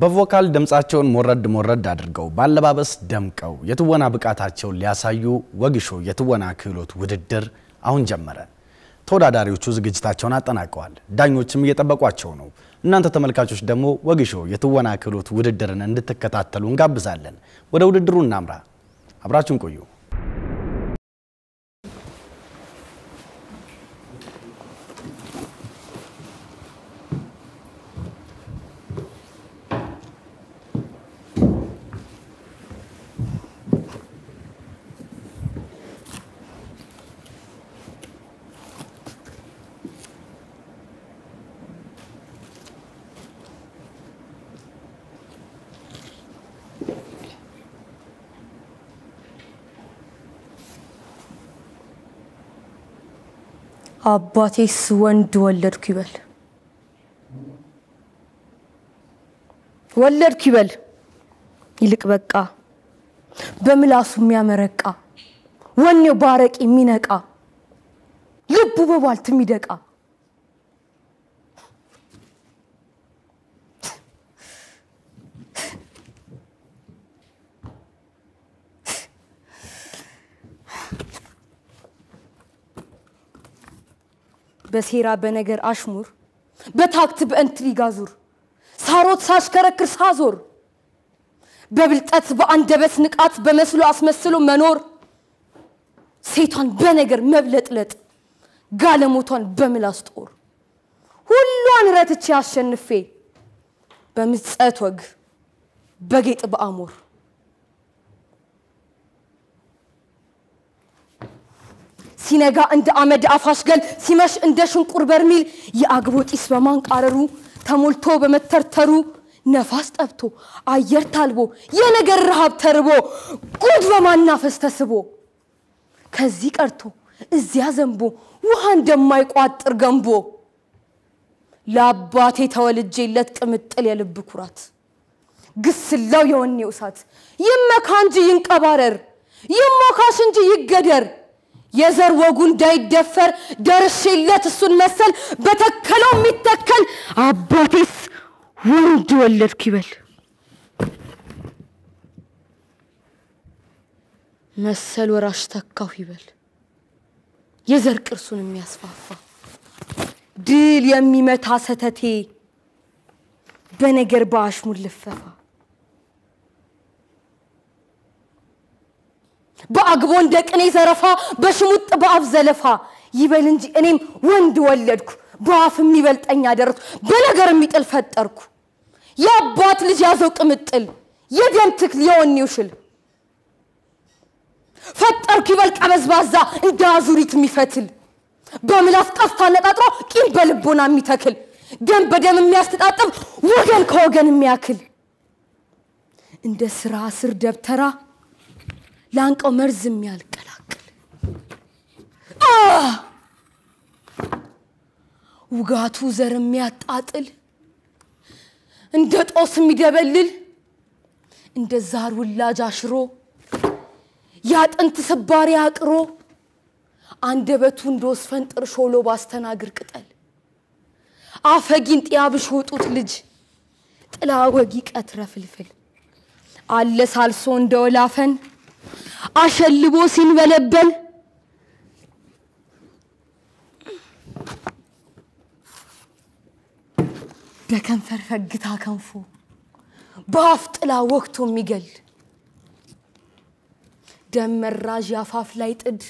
በቮካል ድምፃቸውን ሞረድ ሞረድ አድርገው ባለባበስ ደምቀው የትወና ብቃታቸውን ሊያሳዩ ወግሾ የትወና ክህሎት ውድድር አሁን ጀመረ። ተወዳዳሪዎቹ ዝግጅታቸውን አጠናቀዋል። ዳኞችም እየጠበቋቸው ነው። እናንተ ተመልካቾች ደግሞ ወግሾ የትወና ክህሎት ውድድርን እንድትከታተሉ እንጋብዛለን። ወደ ውድድሩ እናምራ። አብራችሁን ቆዩ። አባቴስ ወንድ ወለድኩ ይበል ወለድኩ ይበል ይልቅ በቃ በምላሱ የሚያመረቃ ወኔው ባረቅ የሚነቃ ልቡ በቧልት የሚደቃ በሴራ በነገር አሽሙር በታክት በእንትሪጋ ዙር ሳሮት ሳሽከረክር ሳዞር በብልጠት በአንደበት ንቃት በመስሎ አስመስሎ መኖር ሴቷን በነገር መብለጥለጥ ጋለሞቷን በምላስ ጦር ሁሏን ረትቼ አሸንፌ በምጸት ወግ በጌጥ በአሞር ሲነጋ እንደ አመድ አፋሽገል ሲመሽ እንደ ሽንቁር በርሚል የአግቦ ጢስ በማንቃረሩ ተሞልቶ በመተርተሩ ነፋስ ጠብቶ አየር ታልቦ የነገር ረሃብ ተርቦ ጉድ በማናፈስ ተስቦ ከዚህ ቀርቶ እዚያ ዘንቦ ውሃ እንደማይቋጥር ገንቦ ለአባቴ ተወልጄለት ቅምጥል የልብ ኩራት ግስላው የወኔው እሳት ይመካ እንጂ ይንቀባረር ይሞካሽ እንጂ ይገደር የዘር ወጉ እንዳይደፈር ደርሼለት እሱን መሰል በተከለው የሚተከል አባቴስ ወንድ ወለድኩ ይበል መሰል ወራሽ ተካሁ ይበል የዘር ቅርሱን የሚያስፋፋ ድል የሚመታ ሰተቴ በነገር በአሽሙር ልፈፋ በአግቦ እንደ ቅኔ ዘረፋ በሽሙጥ በአፍ ዘለፋ ይበል እንጂ እኔም ወንድ ወለድኩ በአፍ የሚበልጠኝ አደረግኩ በነገር የሚጥል ፈጠርኩ የአባት ልጅ ያዘው ቅምጥል የደም ትክል የወኔው ሽል ፈጠርኩ ይበል ቀበዝባዛ እንደ አዙሪት የሚፈትል በምላስ ቀስት አነጣጥሮ ቂም በልቦና የሚተክል ደም በደም የሚያስተጣጥብ ወገን ከወገን የሚያክል እንደ ስራ ስር ደብተራ ላንቀው መርዝ የሚያልቀላቅል ውጋቱ ዘር የሚያጣጥል እንደ ጦስ የሚደበልል እንደ ዛር ውላጅ አሽሮ ያጥንት ስባሪ አቅሮ አንደበቱ እንደ ወስፈንጥር ሾሎ ባስተናግር ቅጠል አፈጊን ጢያብሽ ወጡት ልጅ ጥላ ወጊ ቀትረ ፍልፍል አለ ሳልሶ እንደ ወላፈን አሸልቦ ሲንበለበል በከንፈር ፈግታ ከንፎ በአፍ ጥላ ወቅቶ የሚገል ደም መራዥ ያፋፍ ላይ ጥድ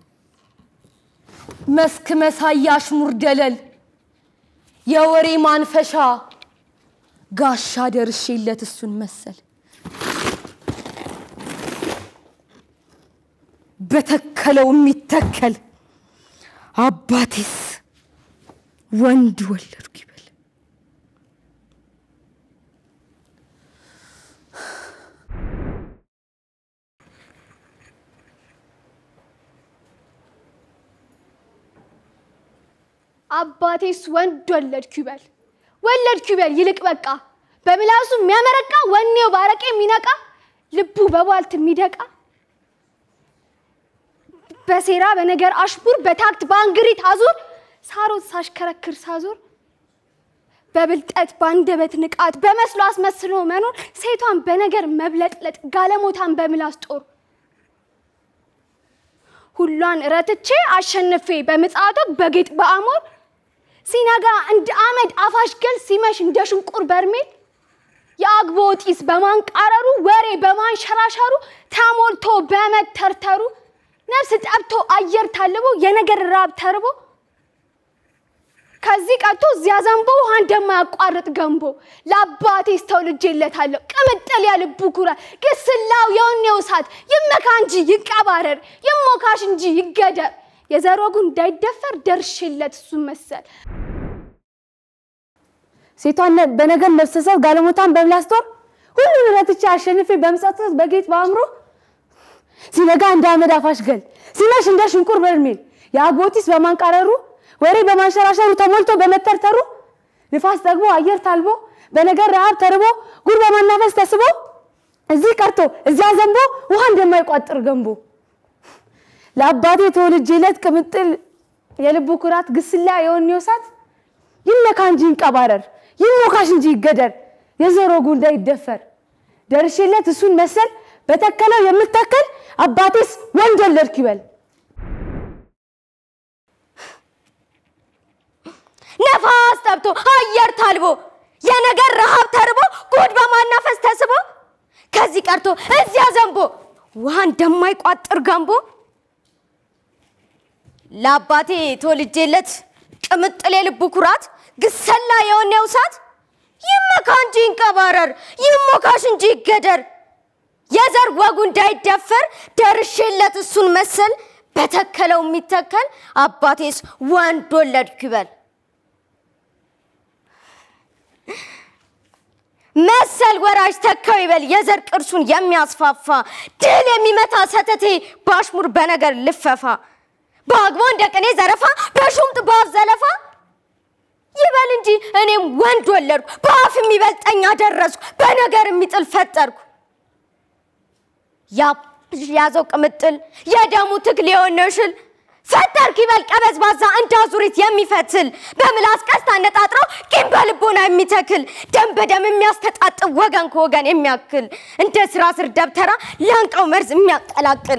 መስክ መሳይ አሽሙር ደለል የወሬ ማንፈሻ ጋሻ ደርሼለት እሱን መሰል በተከለው የሚተከል አባቴስ ወንድ ወለድኩ ይበል አባቴስ ወንድ ወለድኩ ይበል ወለድኩ ይበል ይልቅ በቃ በምላሱ የሚያመረቃ ወኔው ባረቄ የሚነቃ ልቡ በቧልት የሚደቃ በሴራ በነገር አሽሙር በታክት በአንግሪት አዙር ሳሮት ሳሽከረክር ሳዞር በብልጠት በአንደበት ንቃት በመስሎ አስመስሎ መኖር ሴቷን በነገር መብለጥለጥ ጋለሞታን በምላስ ጦር ሁሏን ረትቼ አሸንፌ በምጽአት ወግ በጌጥ በአሞር ሲነጋ እንደ አመድ አፋሽ ገል ሲመሽ እንደ ሽንቁር በርሜል የአግቦ ጢስ በማንቃረሩ ወሬ በማንሸራሸሩ ተሞልቶ በመተርተሩ ነፍስ ጠብቶ አየር ታልቦ የነገር ራብ ተርቦ ከዚህ ቀጥቶ እዚያ ዘንቦ ውሃ እንደማያቋርጥ ገንቦ ለአባቴ ስተውልጄለታለሁ ቅምጥል ያልቡ ኩራት ግስላው የወኔው እሳት ይመካ እንጂ ይቀባረር ይሞካሽ እንጂ ይገደር የዘር ወጉ እንዳይደፈር ደርሽለት እሱን መሰል ሴቷን በነገር መብሰሰብ ጋለሞታን በምላስ ጦር ሁሉን ረትቼ አሸንፌ በምጸት በጌጥ በአእምሮ ሲነጋ እንደ አመድ አፋሽ ገል ሲመሽ እንደ ሽንቁር በርሜል የአግቦቲስ በማንቃረሩ ወሬ በማንሸራሸሩ ተሞልቶ በመተርተሩ ንፋስ ጠግቦ አየር ታልቦ በነገር ረሃብ ተርቦ ጉድ በማናፈስ ተስቦ እዚህ ቀርቶ እዚያ ዘንቦ ውሃ እንደማይቋጥር ገንቦ ለአባቴ ተወልጄለት ቅምጥል የልቡ ኩራት ግስላ የወኔው እሳት ይመካ እንጂ ይንቀባረር ይሞካሽ እንጂ ይገደር የዘር ወጉ እንዳይደፈር ደርሼለት እሱን መሰል በተከለው የምተከል አባቴስ ወንድ ወለድኩ ይበል። ነፋስ ጠብቶ አየር ታልቦ የነገር ረሃብ ተርቦ ጉድ በማናፈስ ተስቦ ከዚህ ቀርቶ እዚያ ዘንቦ ውሃ እንደማይቋጥር ገንቦ ለአባቴ ተወልጄለት ቅምጥል የልቡ ኩራት ግሰላ የወኔው እሳት ይመካ እንጂ ይንቀባረር ይሞካሽ እንጂ ይገደር የዘር ወጉ እንዳይደፈር ደርሼለት እሱን መሰል በተከለው የሚተከል አባቴስ ወንድ ወለድኩ ይበል። መሰል ወራጅ ተካው ይበል የዘር ቅርሱን የሚያስፋፋ ድል የሚመታ ሰተቴ ባሽሙር በነገር ልፈፋ በአግቦ እንደ ቅኔ ዘረፋ በሹምጥ በአፍ ዘለፋ ይበል እንጂ እኔም ወንድ ወለድኩ በአፍ የሚበልጠኝ አደረስኩ በነገር የሚጥል ፈጠርኩ ያዘው ቅምጥል የደሙ ትግል የሆነው ሽል ፈጠርክ ይበል ቀበዝባዛ እንደ አዙሪት የሚፈትል በምላስ ቀስት አነጣጥረው ቂም በልቦና የሚተክል ደም በደም የሚያስተጣጥብ ወገን ከወገን የሚያክል እንደ ስራ ስር ደብተራ ላንቃው መርዝ የሚያቀላቅል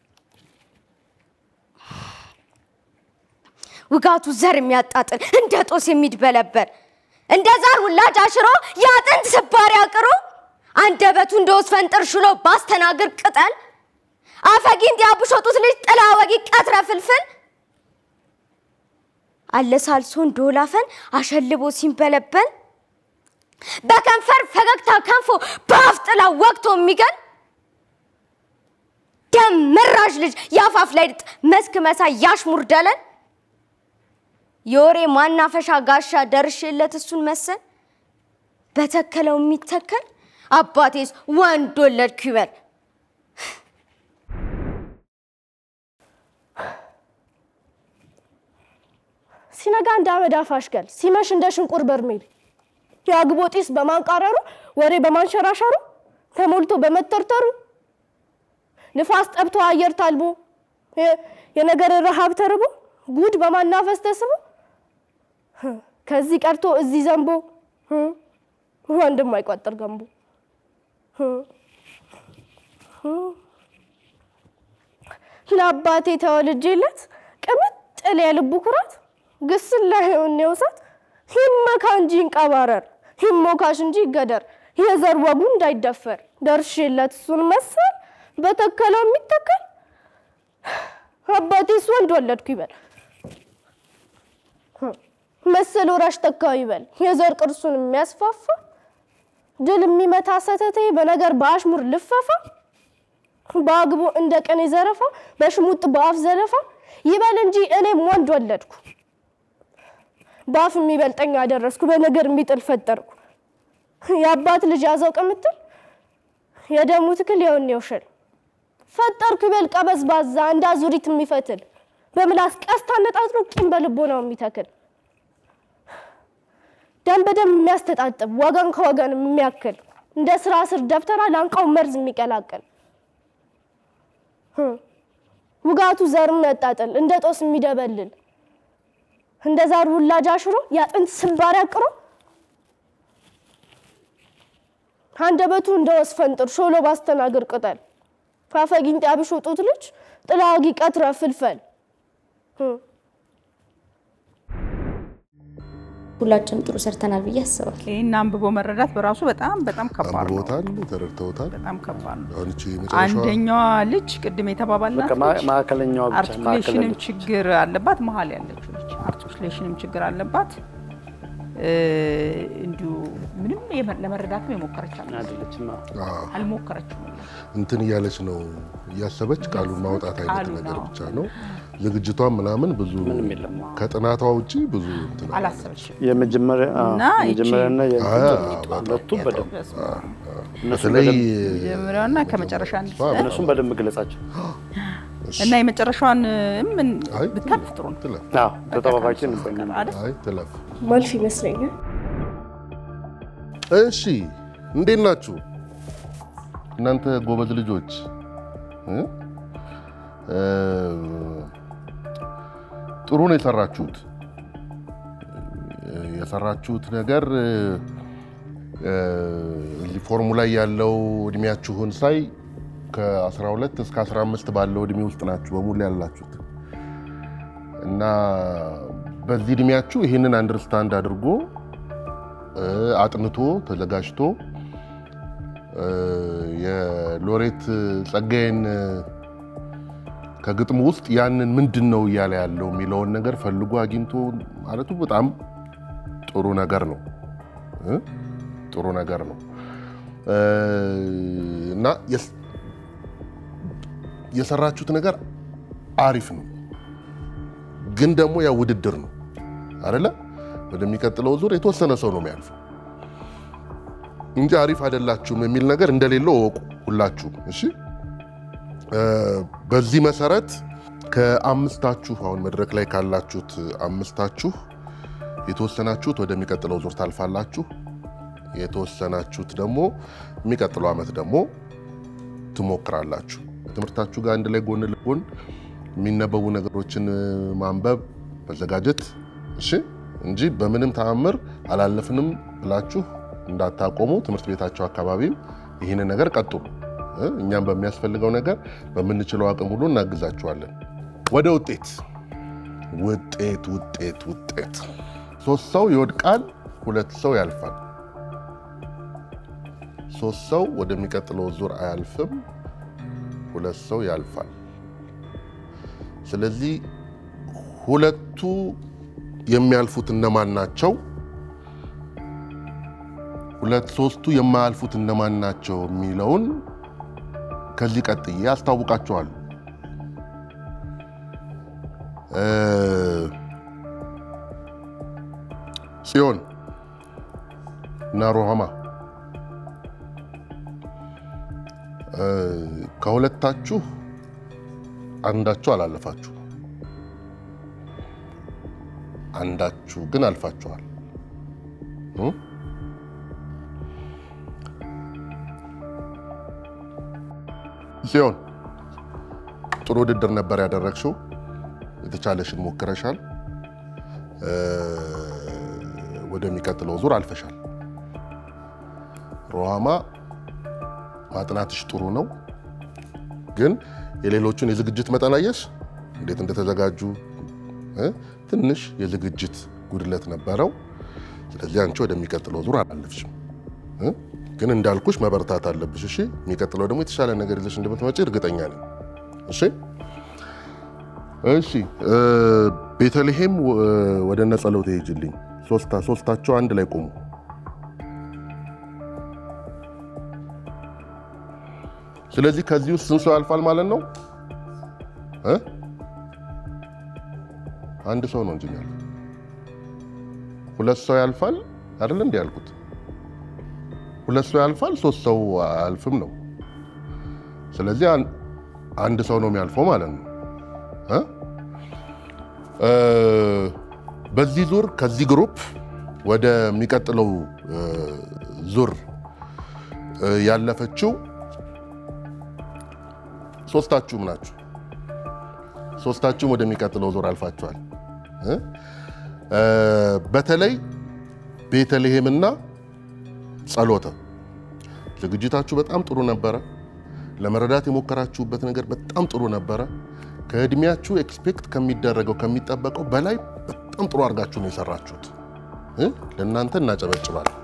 ውጋቱ ዘር የሚያጣጥል እንደ ጦስ የሚድበለበር እንደ ዛር ውላጅ አሽሮ የአጥንት ስባሪ አቅሮ አንደበቱ እንደ ወስ ፈንጥር ሽሎ ባስተናግር ቅጠል አፈጊንት ያብሾጡት ልጅ ጥላ ወጊ ቀትረ ፍልፍል አለሳልሶ እንደወላፈን አሸልቦ ሲንበለበል በከንፈር ፈገግታ ከንፎ በአፍ ጥላ ወቅቶ የሚገል ደም መራዥ ልጅ የአፋፍ ላይ ድጥ መስክ መሳይ ያሽሙር ደለን የወሬ ማናፈሻ ጋሻ ደርሼለት እሱን መሰል በተከለው የሚተከል አባቴስ ወንድ ወለድኩ ይበል። ሲነጋ እንደ አመድ አፋሽ ገል ሲመሽ እንደ ሽንቁር በርሜል የአግቦ ጢስ በማንቃረሩ ወሬ በማንሸራሸሩ ተሞልቶ በመተርተሩ ንፋስ ጠብቶ አየር ታልቦ የነገር ረሃብ ተርቦ ጉድ በማናፈስ ተስቦ ከዚህ ቀርቶ እዚህ ዘንቦ ወንድም አይቋጠር ገንቦ ለአባቴ ተወልጄለት ቅምጥል የልቡ ኩራት ግስላ የወኔው እሳት ይመካ እንጂ ይንቀባረር ይሞካሽ እንጂ ይገደር የዘር ወጉ እንዳይደፈር ደርሼለት እሱን መሰል በተከለው የሚተከል አባቴስ ወንድ ወለድኩ ይበል። መሰል ወራሽ ተካው ይበል የዘር ቅርሱን የሚያስፋፋ ድል የሚመታ ሰተቴ በነገር በአሽሙር ልፈፋ በአግቦ እንደ ቀኔ ዘረፋ በሽሙጥ በአፍ ዘለፋ ይበል እንጂ እኔም ወንድ ወለድኩ በአፍ የሚበልጠኝ አደረስኩ በነገር የሚጥል ፈጠርኩ የአባት ልጅ ያዘው ቅምጥል የደሙ ትክል የወኔው ሽል ፈጠርኩ ይበል ቀበዝባዛ እንደ አዙሪት የሚፈትል በምላስ ቀስት አነጣጥሮ ቂም በልቦናው የሚተክል ደም በደም የሚያስተጣጥብ ወገን ከወገን የሚያክል እንደ ስራ ስር ደብተራ ላንቃው መርዝ የሚቀላቅል ውጋቱ ዘር የሚያጣጥል እንደ ጦስ የሚደበልል እንደ ዛር ውላጅ አሽሮ የአጥንት ስባሪ አቅሮ አንደበቱ እንደ ወስፈንጥር ሾሎ ባስተናግር ቅጠል ፋፈጊንጥ ያብሾ ጡት ልጅ ጥላዋጊ ቀትረ ፍልፈል ሁላችንም ጥሩ ሰርተናል ብዬ አስባለሁ። ይህን አንብቦ መረዳት በራሱ በጣም በጣም ከባድ ነው። አንብቦታል፣ ተረድተውታል። በጣም ከባድ ነው። አሁን እቺ መጨረሻዋ አንደኛዋ ልጅ ቅድም የተባባልናት በቃ ማ- ልጅ ማዕከለኛዋ ብቻ አርቲኩሌሽንም ማዕከለኛ ችግር አለባት። መሀል ያለችው ልጅ አርቲኩሌሽንም ችግር አለባት። እ፣ እንዲሁ ምንም የመ- ለመረዳትም የሞከረች አለ አይደለችም። አዎ። አዎ፣ አልሞከረችም። እንትን እያለች ነው እያሰበች ቃሉን ማውጣት አይነት ቃሉን ነገር አዎ። ብቻ ነው። ዝግጅቷን ምናምን ብዙ ምንም የለም። ከጥናቷ ውጪ ብዙ እንትን አለ። አላሰበችም። የመጀመሪያ አዎ፣ እና ይቺ- የመጀመሪያና አዎ፣ የእንትን በጣም ሁለቱም በደንብ በስመ አብ። እነሱም በተለይ በደንብ መጀመሪያውና ከመጨረሻ አንድ አዎ፣ እነሱም በደንብ ግለጻቸው። እና የመጨረሻዋን ምን አይ ብታልፍ ጥሩ ነው ትለፍ፣ አዎ፣ ተጠባባቂ ነበር። አይደል? አይ ትለፍ። ማልፍ ይመስለኛል። እሺ እንዴት ናችሁ እናንተ ጎበዝ ልጆች እ? እ፣ ጥሩ ነው የሰራችሁት እ፣ የሰራችሁት ነገር እ፣ እ፣ እዚህ ፎርሙ ላይ ያለው እድሜያችሁን ሳይ ከ12 እስከ 15 ባለው እድሜ ውስጥ ናችሁ በሙሉ ያላችሁት እና በዚህ እድሜያችሁ ይህንን አንደርስታንድ አድርጎ እ፣ አጥንቶ ተዘጋጅቶ እ፣ የሎሬት ጸጋዬን እ፣ ከግጥሙ ውስጥ ያንን ምንድን ነው እያለ ያለው የሚለውን ነገር ፈልጎ አግኝቶ ማለቱ በጣም ጥሩ ነገር ነው እ፣ ጥሩ ነገር ነው እ፣ እና የስ- የሰራችሁት ነገር አሪፍ ነው፣ ግን ደግሞ ያ ውድድር ነው አይደለ? ወደሚቀጥለው ዙር የተወሰነ ሰው ነው የሚያልፈው እንጂ አሪፍ አይደላችሁም የሚል ነገር እንደሌለው እወቁ ሁላችሁም። እሺ እ፣ በዚህ መሰረት ከአምስታችሁ አሁን መድረክ ላይ ካላችሁት አምስታችሁ የተወሰናችሁት ወደሚቀጥለው ዙር ታልፋላችሁ። የተወሰናችሁት ደግሞ የሚቀጥለው ዓመት ደግሞ ትሞክራላችሁ። ትምህርታችሁ ጋር አንድ ላይ ጎን ለጎን የሚነበቡ ነገሮችን እ፣ ማንበብ መዘጋጀት እሺ እንጂ በምንም ተአምር አላለፍንም ብላችሁ እንዳታቆሙ። ትምህርት ቤታቸው አካባቢም ይህንን ነገር ቀጥሉ። እ፣ እኛም በሚያስፈልገው ነገር በምንችለው አቅም ሁሉ እናግዛችኋለን። ወደ ውጤት ውጤት ውጤት ውጤት ሶስት ሰው ይወድቃል፣ ሁለት ሰው ያልፋል። ሶስት ሰው ወደሚቀጥለው ዙር አያልፍም፣ ሁለት ሰው ያልፋል። ስለዚህ ሁለቱ የሚያልፉት እነማን ናቸው? ሁለት ሶስቱ የማያልፉት እነማን ናቸው የሚለውን ከዚህ ቀጥዬ አስታውቃቸዋለሁ። እ፣ ጽዮን እና ሮሃማ እ፣ ከሁለታችሁ አንዳችሁ አላለፋችሁ፣ አንዳችሁ ግን አልፋችኋል። እ? ጽዮን ጥሩ ውድድር ነበር ያደረግሽው። የተቻለሽን ሞክረሻል። እ፣ ወደሚቀጥለው ዙር አልፈሻል። ሮሃማ ማጥናትሽ ጥሩ ነው፣ ግን የሌሎቹን የዝግጅት መጠን አየሽ እንዴት እንደተዘጋጁ እ? ትንሽ የዝግጅት ጉድለት ነበረው። ስለዚህ አንቺ ወደሚቀጥለው ዙር አላለፍሽም እ? ግን እንዳልኩሽ መበርታት አለብሽ። እሺ፣ የሚቀጥለው ደግሞ የተሻለ ነገር ይዘሽ እንደምትመጪ እርግጠኛ ነኝ። እሺ፣ እሺ። እ፣ ቤተልሔም እ፣ ወደ እነ ጸሎት ሄጅልኝ። ሶስታ ሶስታቸው አንድ ላይ ቆሙ። ስለዚህ ከዚህ ውስጥ ስንት ሰው ያልፋል ማለት ነው እ? አንድ ሰው ነው እንጂ የሚያልፈው። ሁለት ሰው ያልፋል አይደል እንዴ ያልኩት? ሁለት ሰው ያልፋል፣ ሶስት ሰው አያልፍም ነው። ስለዚህ አን- አንድ ሰው ነው የሚያልፈው ማለት ነው እ? እ፣ በዚህ ዙር ከዚህ ግሩፕ ወደሚቀጥለው እ፣ ዙር እ፣ ያለፈችው ሶስታችሁም ናችሁ። ሶስታችሁም ወደሚቀጥለው ዙር አልፋችኋል። እ? እ፣ በተለይ ቤተልሔምና ጸሎተ ዝግጅታችሁ በጣም ጥሩ ነበረ። ለመረዳት የሞከራችሁበት ነገር በጣም ጥሩ ነበረ። ከእድሜያችሁ ኤክስፔክት ከሚደረገው ከሚጠበቀው በላይ በጣም ጥሩ አድርጋችሁ ነው የሰራችሁት። እ? ለእናንተ እናጨበጭባለን።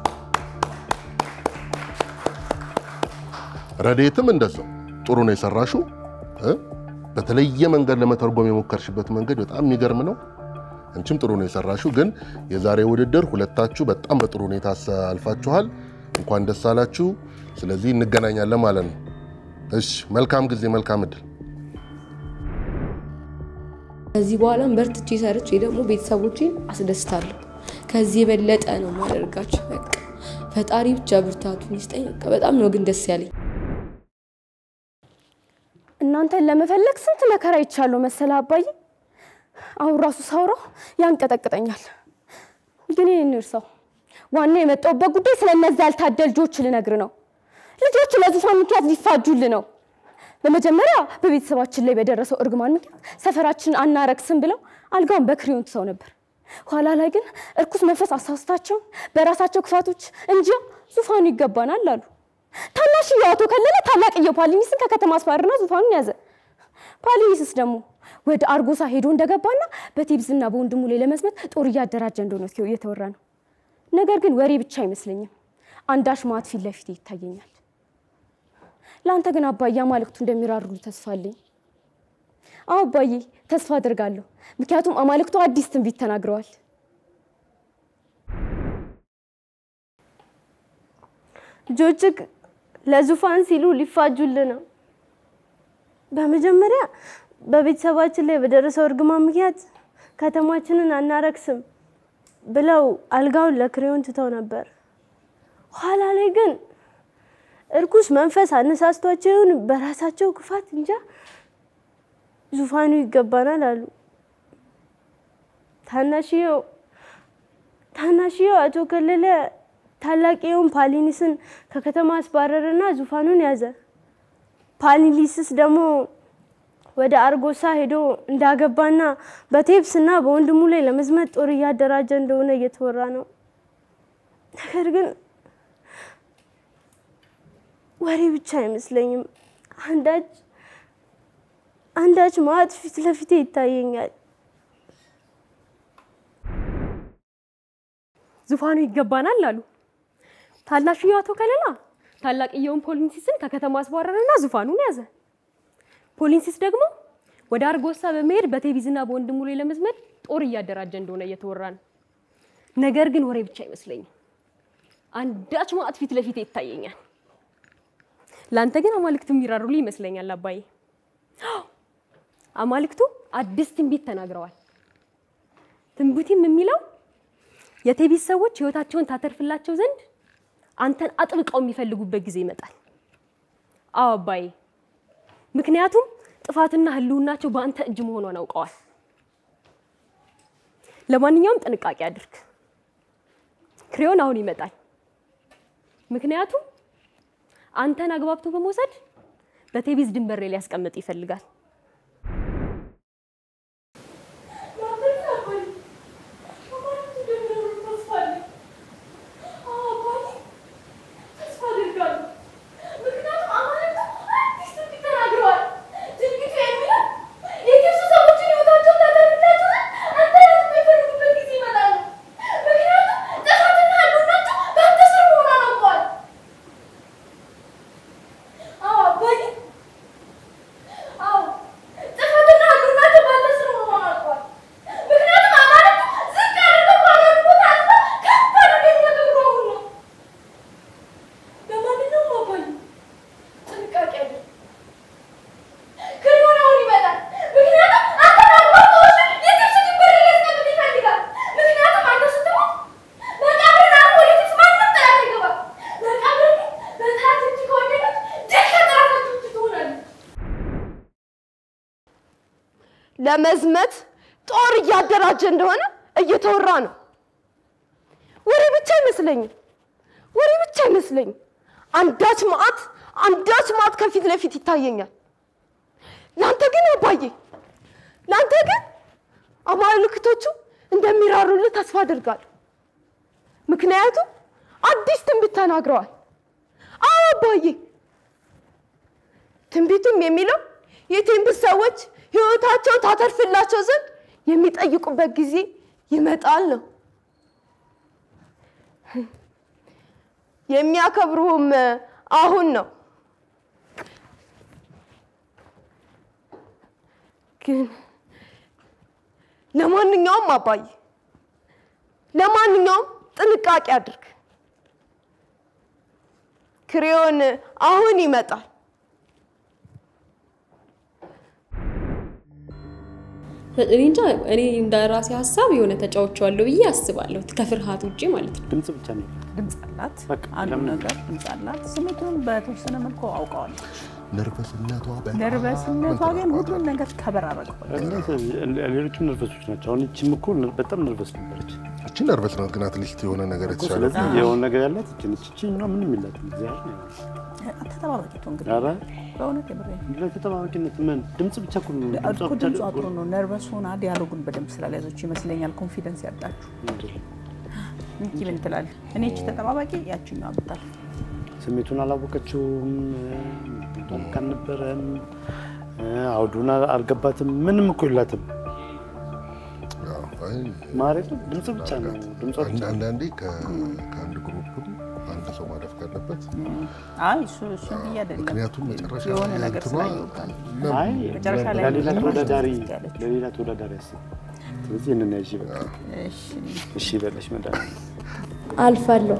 ረዴትም እንደዛው ጥሩ ነው የሰራሽው። እ? በተለየ መንገድ ለመተርጎም የሞከርሽበት መንገድ በጣም የሚገርም ነው። አንቺም ጥሩ ነው የሰራሽው። ግን የዛሬ ውድድር ሁለታችሁ በጣም በጥሩ ሁኔታ አልፋችኋል። እንኳን ደስ አላችሁ። ስለዚህ እንገናኛለን ማለት ነው። እሺ፣ መልካም ጊዜ፣ መልካም እድል። ከዚህ በኋላም በርትቼ ሰርቼ ደግሞ ቤተሰቦቼን አስደስታለሁ። ከዚህ የበለጠ ነው ማደርጋቸው። በቃ ፈጣሪ ብቻ ብርታቱን ይስጠኝ። በቃ በጣም ነው ግን ደስ ያለኝ። እናንተን ለመፈለግ ስንት መከራ ይቻለሁ መሰለ አባዬ። አሁን ራሱ ሳውራው ያንቀጠቅጠኛል። ግን ይህን እርሳው። ዋና የመጣሁበት ጉዳይ ስለ እነዚያ ያልታደል ልጆች ልነግር ነው። ልጆች ለዙፋን ምክንያት ሊፋጁል ነው። በመጀመሪያ በቤተሰባችን ላይ በደረሰው እርግማን ምክንያት ሰፈራችንን አናረክስም ብለው አልጋውን በክሪዮን ትሰው ነበር። ኋላ ላይ ግን እርኩስ መንፈስ አሳስታቸው በራሳቸው ክፋቶች እንጂ ዙፋኑ ይገባናል አሉ። ታናሽዬው አቶ ከለለ ታላቅየው ፓሊኒስን ከከተማ አስባርና ዙፋኑን ያዘ። ፓሊኒስስ ደግሞ ወደ አርጎሳ ሄዶ እንደገባና በቴብዝና በወንድሙ ላይ ለመዝመት ጦር እያደራጀ እንደሆነ እየተወራ ነው። ነገር ግን ወሬ ብቻ አይመስለኝም። አንዳች ማት ፊት ለፊት ይታየኛል። ለአንተ ግን አባዬ አማልክቱ እንደሚራሩሉ ተስፋ አለኝ። አዎ አባዬ ተስፋ አድርጋለሁ። ምክንያቱም አማልክቱ አዲስ ትንቢት ተናግረዋል። ልጆችህ ለዙፋን ሲሉ ሊፋጁል ነው። በመጀመሪያ በቤተሰባችን ላይ በደረሰው እርግማን ምክንያት ከተማችንን አናረክስም ብለው አልጋውን ለክሬዮን ትተው ነበር። ኋላ ላይ ግን እርኩስ መንፈስ አነሳስቷቸው ይሁን በራሳቸው ክፋት እንጃ ዙፋኑ ይገባናል አሉ። ታናሽየው ታናሽየው አቶ ከለለ ታላቅየውን ፓሊኒስን ከከተማ አስባረረና ዙፋኑን ያዘ። ፓሊኒስስ ደግሞ ወደ አርጎሳ ሄዶ እንዳገባና በቴብስና በወንድሙ ላይ ለመዝመት ጦር እያደራጀ እንደሆነ እየተወራ ነው። ነገር ግን ወሬ ብቻ አይመስለኝም። አንዳች አንዳች ማት ፊት ለፊቴ ይታየኛል። ዙፋኑ ይገባናል አሉ። ታናሽየው አቶ ከለላ ታላቅየውን ፖሊንሲስን ከከተማ አስባረረና ዙፋኑን ያዘ። ፖሊንሲስ ደግሞ ወደ አርጎሳ በመሄድ በቴቢዝና በወንድሙ ላይ ለመዝመት ጦር እያደራጀ እንደሆነ እየተወራ ነው። ነገር ግን ወሬ ብቻ አይመስለኝም። አንዳች ማዕት ፊት ለፊት ይታየኛል። ለአንተ ግን አማልክቱ የሚራሩልህ ይመስለኛል አባዬ። አማልክቱ አዲስ ትንቢት ተናግረዋል። ትንቢቱም የሚለው የቴቢስ ሰዎች ህይወታቸውን ታተርፍላቸው ዘንድ አንተን አጥብቀው የሚፈልጉበት ጊዜ ይመጣል። አዎ አባዬ፣ ምክንያቱም ጥፋትና ህልውናቸው በአንተ እጅ መሆኗን አውቀዋል። ለማንኛውም ጥንቃቄ አድርግ። ክሬዮን አሁን ይመጣል። ምክንያቱም አንተን አግባብቶ በመውሰድ በቴቢዝ ድንበር ላይ ሊያስቀምጥ ይፈልጋል። ለመዝመት ጦር እያደራጀ እንደሆነ እየተወራ ነው። ወሬ ብቻ አይመስለኝም። ወሬ ብቻ አይመስለኝም። አንዳች መዓት አንዳች መዓት ከፊት ለፊት ይታየኛል። ለአንተ ግን አባዬ፣ ለአንተ ግን አማልክቶቹ እንደሚራሩልህ ተስፋ አድርጋለሁ። ምክንያቱም አዲስ ትንቢት ተናግረዋል። አዎ አባዬ። ትንቢቱም የሚለው የቴምብስ ሰዎች ሕይወታቸውን ታተርፍላቸው ዘንድ የሚጠይቁበት ጊዜ ይመጣል ነው። የሚያከብሩህም አሁን ነው። ግን ለማንኛውም አባዬ ለማንኛውም ጥንቃቄ አድርግ። ክሬዮን አሁን ይመጣል። እኔ እንጃ እኔ እንደ ራሴ ሀሳብ የሆነ ተጫውቼዋለሁ ብዬ አስባለሁ ከፍርሃት ውጭ ማለት ነው። ድምፅ ብቻ ነው። ድምፅ አላት። በቃ አንዱ ለምን? ነገር ድምፅ አላት። ስሜቱን በተወሰነ መልኩ አውቀዋለች። ነርቨስነቷ በጣም ነርቨስነቷ ግን ሁሉን ነገር ከበር አደረገው። ሌሎችም ነርቨሶች ናቸው። አሁን ይቺም እኮ በጣም ነርቨስ ነበረች። እቺ ነርቨስ ናት፣ ግን አትሊስት የሆነ ነገር እኮ የተሻለ ስለዚህ የሆነ ነገር ያላት ይቺ ነች። ይቺኛዋ ምንም የላትም። እግዚአብሔር ነው ያላት። ተጠባባቂቱ እንግዲህ ኧረ በእውነት የምሬን ነው። ምንድን ነው ተጠባባቂነት? ምን ድምፅ ብቻ እኮ ነው። ድምጿ እኮ ብቻ ድምጿ ጥሩ ነው። ነርቨስ ሆና ዲያሎጉን በደንብ ስላልያዘችው ይመስለኛል ኮንፊደንስ ያጣችሁ። ምንድን ነው? እንኪ ምን ትላለህ? እኔ እቺ ተጠባባቂ ያችኛዋ ብታል ስሜቱን አላወቀችውም። እንዳልክ አልነበረም። አውዱን አልገባትም። ምንም እኮ የላትም። ያው፣ አይ፣ ማሬት ድምፅ ብቻ ነው። ድምጿ ብቻ አንድ- አንዳንዴ ከ- ከአንድ ግሩፕም አንድ ሰው ማለፍ ካለበት አይ እሱ እሱ ብዬ አይደለም ምክንያቱም መጨረሻ የሆነ ላይ ነገር እንትኗ ስላየሁባት ለም- አይ መጨረሻ ላይ ለሌላ ደግሞ ተወዳዳሪ ያለችው። ለሌላ ተወዳዳሪ አስብ። ስለዚህ ይህንን ያዥ በቃ እሺ እሺ በለሽ መድኃኒት አልፋለሁ።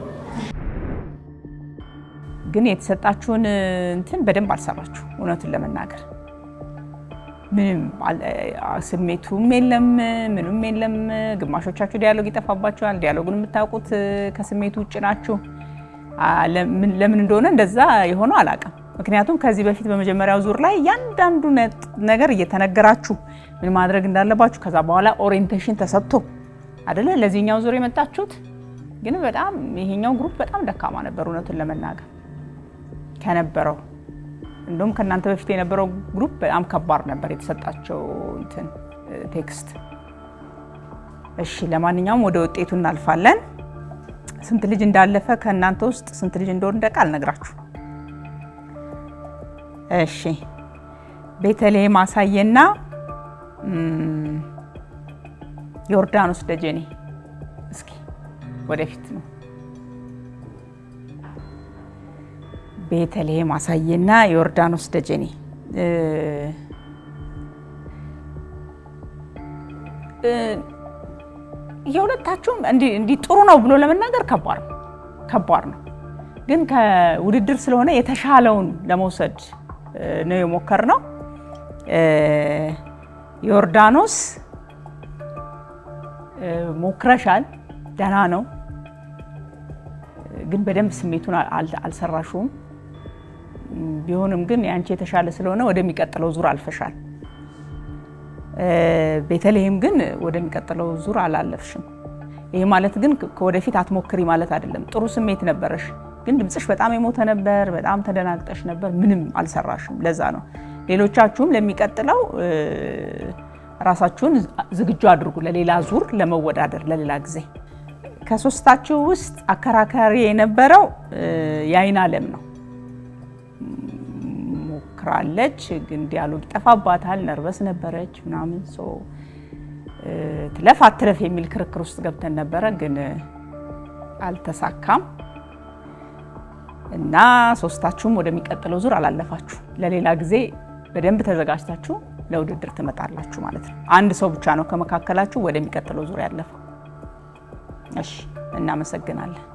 ግን የተሰጣችሁን እንትን በደንብ አልሰራችሁ። እውነቱን ለመናገር ምንም አል- አ- ስሜቱም የለም ምንም የለም። ግማሾቻችሁ ዲያሎግ ይጠፋባችኋል። ዲያሎጉን የምታውቁት እ፣ ከስሜቱ ውጭ ናችሁ። አ፣ ለምን ለምን እንደሆነ እንደዛ የሆነው አላውቅም። ምክንያቱም ከዚህ በፊት በመጀመሪያው ዙር ላይ እያንዳንዱ ነጥ- ነገር እየተነገራችሁ ምን ማድረግ እንዳለባችሁ ከዛ በኋላ ኦሪየንቴሽን ተሰጥቶ አይደለ ለዚህኛው ዙር የመጣችሁት። ግን በጣም ይሄኛው ግሩፕ በጣም ደካማ ነበር እውነቱን ለመናገር ከነበረው እንደውም ከእናንተ በፊት የነበረው ግሩፕ በጣም ከባድ ነበር የተሰጣቸው እንትን እ፣ ቴክስት። እሺ ለማንኛውም ወደ ውጤቱ እናልፋለን። ስንት ልጅ እንዳለፈ ከእናንተ ውስጥ ስንት ልጅ እንደወደቀ አልነግራችሁ። እሺ ቤተልሔም አሳየና እም፣ ዮርዳኖስ ደጀኔ እስኪ ወደፊት ነው። ቤተልሔም አሳየና ዮርዳኖስ ደጀኔ እ፣ እ፣ የሁለታችሁም እንዲህ እንዲህ ጥሩ ነው ብሎ ለመናገር ከባድ ነው ከባድ ነው። ግን ከውድድር ስለሆነ የተሻለውን ለመውሰድ እ፣ ነው የሞከርነው። እ፣ ዮርዳኖስ እ፣ ሞክረሻል፣ ደህና ነው። ግን በደንብ ስሜቱን አል- አልሰራሽውም። ቢሆንም ግን የአንቺ የተሻለ ስለሆነ ወደሚቀጥለው ዙር አልፈሻል። እ፣ ቤተልሔም ግን ወደሚቀጥለው ዙር አላለፍሽም። ይሄ ማለት ግን ከ- ከወደፊት አትሞክሪ ማለት አይደለም። ጥሩ ስሜት ነበረሽ፣ ግን ድምፅሽ በጣም የሞተ ነበር። በጣም ተደናግጠሽ ነበር። ምንም አልሰራሽም። ለዛ ነው ሌሎቻችሁም ለሚቀጥለው እ፣ ራሳችሁን ዝግጁ አድርጉ ለሌላ ዙር ለመወዳደር ለሌላ ጊዜ። ከሶስታችሁ ውስጥ አከራካሪ የነበረው እ፣ የአይን አለም ነው። ሞክራለች፣ ግን ዲያሎግ ይጠፋባታል። ነርቨስ ነበረች ምናምን ሶ እ፣ ትለፍ አትለፍ የሚል ክርክር ውስጥ ገብተን ነበረ፣ ግን እ፣ አልተሳካም እና ሶስታችሁም ወደሚቀጥለው ዙር አላለፋችሁ። ለሌላ ጊዜ በደንብ ተዘጋጅታችሁ ለውድድር ትመጣላችሁ ማለት ነው። አንድ ሰው ብቻ ነው ከመካከላችሁ ወደሚቀጥለው ዙር ያለፈው። እሺ፣ እናመሰግናለን።